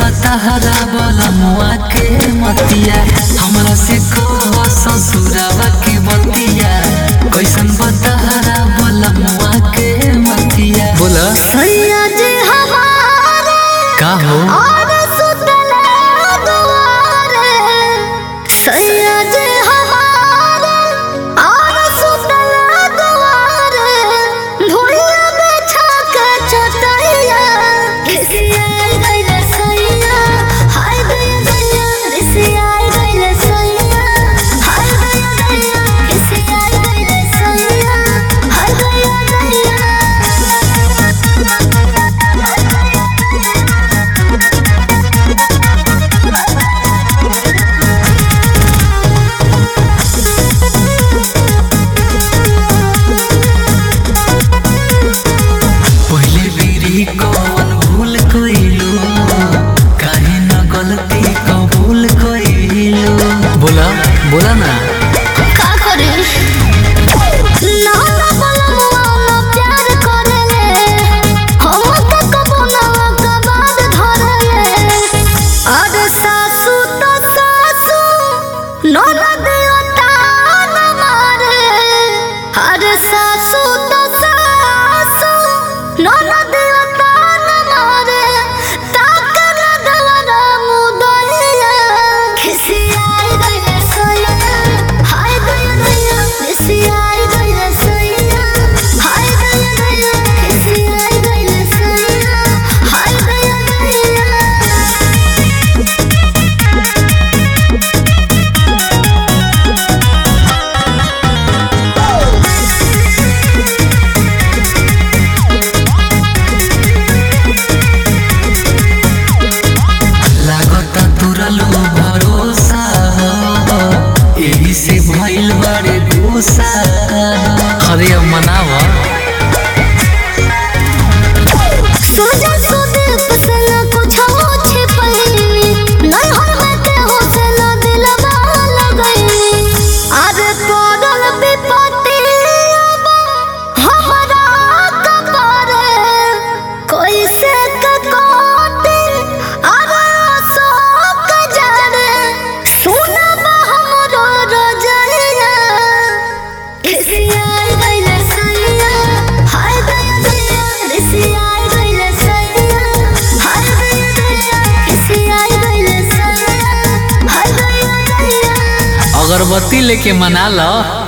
बताहरा बोला मुआ के मतिया हमरा से कहो ससुरावा के बतिया कैसन बताहरा बोला मुआ के मतिया बोला सैया जी हमारे का हो और सुतले दुआरे सैया जी हमारे और सुतले दुआरे भुइया बिछा के चटैया खिसिया गइले सैया हाय गइले गइया खिसिया गइले सैया हाय गइले गइया खिसिया गइले सैया हाय गइले पहले बेरी कौन भूल कइलू काहे न गलती कबूल कइलू बोला बोला ना का करे ना ना बोलवा ना प्यार करेले हम के कबो ना का बात धरेले अरे सासू तो सासू ननद तान मारे अरे सासू तो सासू ननद तान मारे ताकन दवरा मुदइया खिसियाई गइले सैया हाय गइले गइया खिसियाई गइले सैया हाय गइले गइया खिसियाई गइले सैया हाय गइले गइया लागता तुरलो भरोसा एही से भइल बड़े गुस्सा अरे अब मनावा सोजा सुदीप से न कुछ छिपैनी नहीं हम के हो से न दिलवा लगैनी अरे पड़ल विपत्ति अब हमरा कपारे कोई से ककोटे अरे शोक जाने सुनब हमरो रजैया खिसियाई गइले सैया हाय गइले गइया खिसियाई गइले सैया हाय गइले गइया खिसियाई गइले सैया हाय गइले गइया अगरबत्ती लेके मना लो